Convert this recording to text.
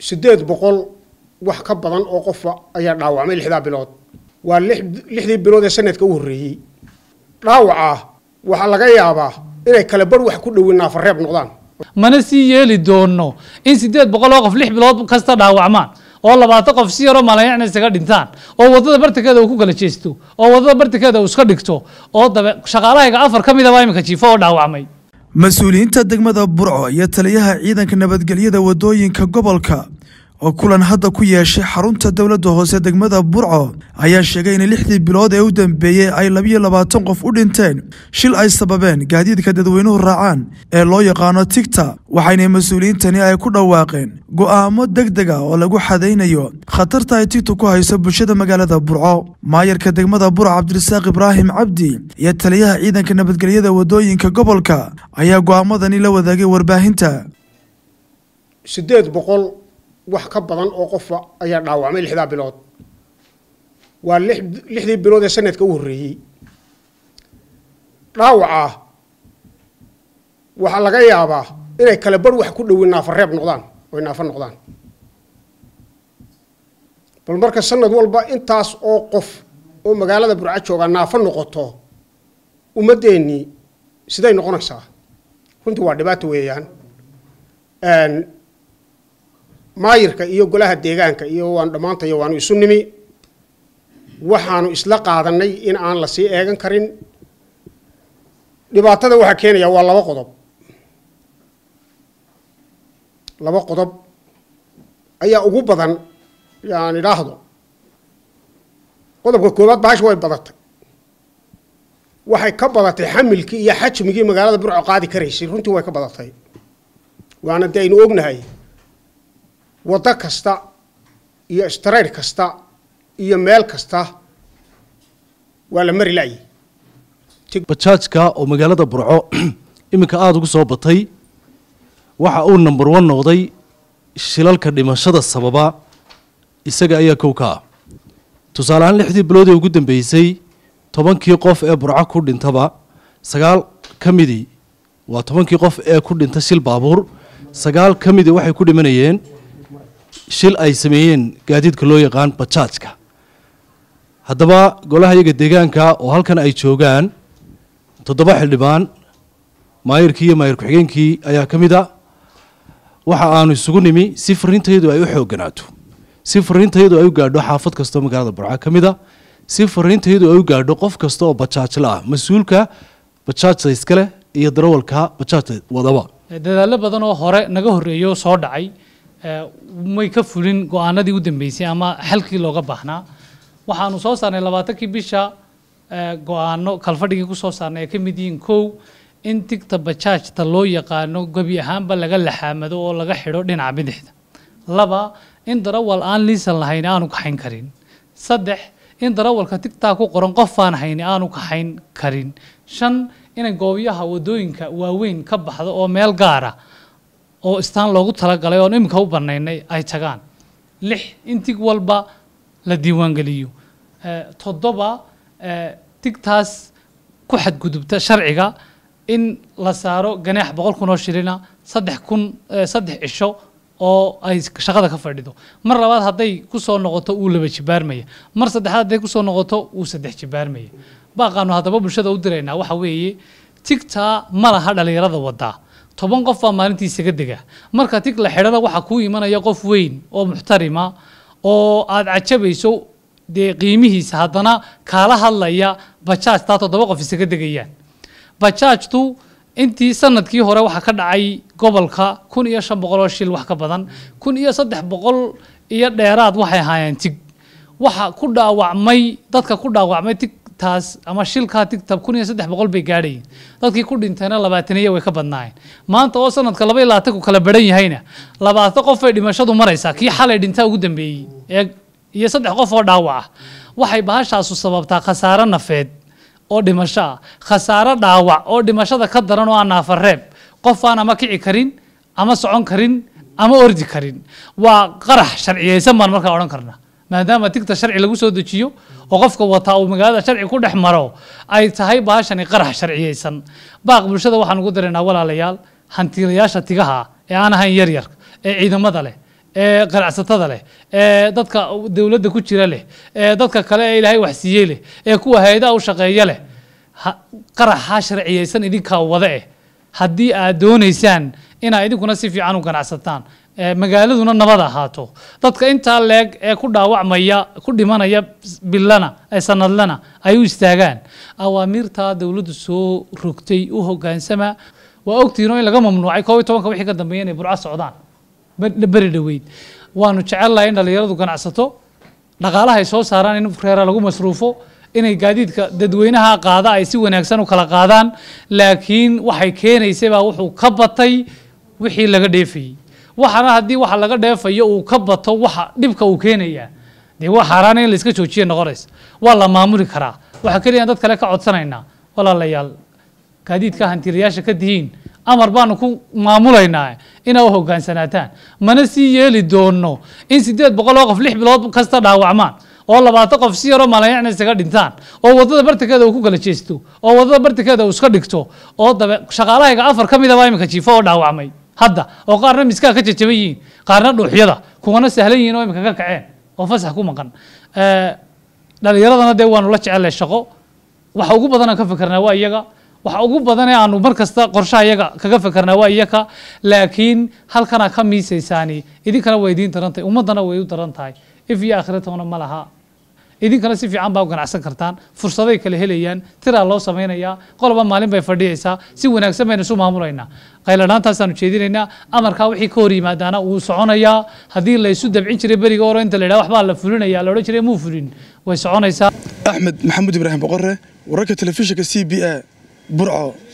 siddeed boqol wax ka badan oo qofa ayaa dhaawacmay lixdaa bilood waa lixdii bilood ee sanadka u horreeyey dhaawacaa waxaa laga yaabaa inay kale bar wax ku dhowin naafareeb noqdaan mana sii yeeli doono in siddeed boqol oo qof lix bilood kasta dhaawacmaan oo labaatan qof si yaroo malayacna isaga dhintaan oo waddada bartankeeda uu ku kala jeesto oo waddada bartankeeda uu iska dhigto oo dabe shaqaalahayga afar ka mid a baa iminka jiifo oo dhaawacmay mas-uuliyiinta degmada burco iyo taliyaha ciidanka nabadgelyada waddooyinka gobolka oo kulan hadda ku yeeshay xarunta dowladda hoose degmada burco ayaa sheegay in lixdii bilood ee u dambeeyey ay labiyo labaatan qof u dhinteen shil ay sababeen gaadiidka dadweynuhu raacaan ee loo yaqaano tigta waxayna mas-uuliyiintani ay ku dhawaaqeen go'aamo deg deg a oo lagu xadaynayo khatarta ay tigtu ku hayso bulshada magaalada burco maayarka degmada burco cabdirasaaq ibraahim cabdi iyo taliyaha ciidanka nabadgelyada waddooyinka gobolka ayaa go'aamadani la wadaagay warbaahinta siddeed boqol wax ka badan oo qofa ayaa dhaawacmay lixdaa bilood waa lixdii bilood ee sanadka u horreeyey dhaawacaa waxaa laga yaabaa inay kale bar wax ku dhowin naafareeb noqdaan oy naafo noqdaan bal marka sanad walba intaas oo qof oo magaalada burco jooga naafo noqoto ummaddeennii siday noqonaysaa runtii waa dhibaato weeyaan maayirka iyo golaha deegaanka iyo waan dhammaantayo waanu isu nimi waxaanu isla qaadanay in aan la sii eegan karin dhibaatada waxaa keenaya waa laba qodob laba qodob ayaa ugu badan yaan idhaahdo qodobka koowaad bahasha way badatay waxay ka badatay xamilkii iyo xajmigii magaalada burco qaadi karaysay runtii way ka badatay waana dee aynu ognahay waddo kasta iyo strayr kasta iyo meel kasta waa la mari la'yi bajaajka oo magaalada burco iminka aada ugu soo batay waxa uu number one noqday shilalka dhimashada sababa isaga ayaa kow ka ah tusaale ahaan lixdii bilood ee ugu dambeysay tobankii qof ee burco ku dhintaba sagaal ka midii waa tobankii qof ee ku dhinta shil baabuur sagaal ka midii waxay ku dhimanayeen shil ay sameeyeen gaadiidka loo yaqaan bajaajka haddaba golaha iyaga deegaanka oo halkan ay joogaan toddoba xildhibaan maayirkii iyo maayir ku-xigeenkii ayaa ka mid a waxa aanu isugu nimi si fariintayadu ay u xoogganaato si fariintayadu ay u gaadho xaafad kastoo magaalada burca ka mid a si fariintayadu ay u gaadho qof kasta oo bajaajla ah mas-uulka bajaajta iskale iyo darawalka bajaajta wadaba dadaallo badan oo hore naga horreeyo soo dhacay may ka fulin go-aanadii u dambeysay ama xalkii looga baahnaa waxaanu soo saarnay labaatankii bisha go-aano kalfadhigii ku soo saarnay ay ka mid yihiin kow in tigta bajaajta loo yaqaano gebi ahaanba laga laxaamado oo laga xidho dhinaca bidixda laba in darawal aan liisan lahayn aanu kaxayn karin saddex in darawalka tigtaa ku qoran qof aan hayni aanu kaxayn karin shan inay goobiyaha wadooyinka waaweyn ka baxdo oo meel gaara oo istaan loogu talagalay oon iminka u banaynay ay tagaan lix in tig walba la diiwaangeliyo toddoba tigtaas ku xadgudubta sharciga in la saaro ganaax boqol kun oo shilina saddex kun saddex cisho oo ay shaqada ka fadhido mar labaad hadday kusoo noqoto uu laba jibaarmaya mar saddexaad hadday kusoo noqoto uu saddex jibaarmaya baaqaanu haddaba bulshada u diraynaa waxa weeye tigtaa ma laha dhalinyarada wadaa toban qof baa maalintii isaga dega marka tig la xidhana waxaa kuu imanaya qof weyn oo muxtarima oo aada cajabayso dee qiimihiisa haddana kaala hadlaya bajaajtaa toddoba qof isaga degayaan bajaajtu intii sanadkii hore waxaa ka dhacay gobolka kun iyo shan boqol oo shil wax ka badan kun iyo saddex boqol iyo dheeraad waxay ahaayeen tig waxa ku dhaawacmay dadka ku dhaawacmay tig taas ama shilkaa tigtab kun iyo saddex boqol bay gaadhayeen dadkii ku dhintayna labaataniya way ka badnaayeen maanta oo sanadka laba iyo labaatanku kala baran yahayna labaatan qof ay dhimashadu maraysaa kii xalay dhintaa ugu dambeeyey ee iyo saddex qof oo dhaawac ah waxay bahashaasu sababtaa khasaaro nafeed oo dhimasho ah khasaaro dhaawac oo dhimashada ka daran oo aan naafareeb qof aan ama kici karin ama socon karin ama ordi karin waa qarax sharciyeysan baan markaa odhan karnaa maadaama tigta sharci lagu soo dejiyo oo qofka wataa uu magaalada sharci ku dhex maro ay tahay baashani qarax sharciyeysan baaq bulshada waxaan ugu diraynaa walaalayaal hantiilayaasha tigaha ee aan ahayn yaryar ee ciidamada leh ee ganacsatada leh ee dadka dowladda ku jira leh ee dadka kale ee ilaahay wax siiyey leh ee kuwa hay-adaha u shaqeeya leh ha- qaraxa sharciyeysan idinkaa wada eh haddii aad doonaysaan inaad idinkuna si fiican u ganacsataan ee magaaladuna nabad ahaato dadka intaa leeg ee ku dhaawacmaya ku dhimanaya bilana ee sanadlana ay u istaagaan awaamiirtaa dowladdu soo rogtay u hogaansama waa ogtihiinoo in laga mamnuucay koob iyo tobanka wixii ka dambeeya inay burco socdaan ber- beri dhoweyd waanu jecelnahay in dhallinyaradu ganacsato dhaqaalaha ay soo saaraan in reera lagu masruufo inay gaadiidka dadweynaha qaada ay si wanaagsan u kala qaadaan laakiin waxay keenaysay baa wuxuu ka batay wixii laga dheefayey waxana haddii waxa laga dheefayo uu ka bato waxa dhibka uu keenayaa dee waa xaaraana in la iska joojiya noqonaysa waa la maamuli karaa waxaa keliya dad kale ka codsanaynaa walaalayaal gaadiidka hantilayaasha ka tihiin amar baanu ku maamulaynaa inaa u hogaansanaataan mana sii yeeli doono in sideed boqol oo qof lix bilood kasta dhaawacmaan oo labaatan qof si yaroo malayacna isaga dhintaan oo wadada bartankeeda uu ku kala jeesto oo wadada bartankeeda uu iska dhigto oo dabe shaqaalahayga afar ka midaba iminka jiifo oo dhaawacmay hadda oo qaarna miskaa ka jajaban yihiin qaarna dhuuxyada kuwana sahlan yihiin oo iminka ka kaceen oo fasax ku maqan Eh, dhalinyaradana dee waanu la jecelnahay shaqo waxa ugu badan aan ka fikirnaa waa iyaga waxa ugu badan ee aanu mar kasta qorshaha iyaga kaga fikirnaa waa iyaka laakiin halkanaa ka miisaysaani idinkana waa idiin daran tahay ummaddana way u daran tahay if iyo akhiratoona ma laha idinkana si fiican baa u ganacsan kartaan fursaday kala helayaan tiraa loo samaynayaa qoloba maalin bay fadhiyaysaa si wanaagsan baynu isu maamulaynaa qayladhaantaasaanu jeedinaynaa amarkaa wixii ka hor yimaadaana wuu soconayaa haddii la isu dabcin jiray beriga hore inta la yidhaha waxbaa la fulinaya la odhan jiray muu fulin way soconaysaa axmed maxamuud ibraahim boqore wararka telefishinka c b a burco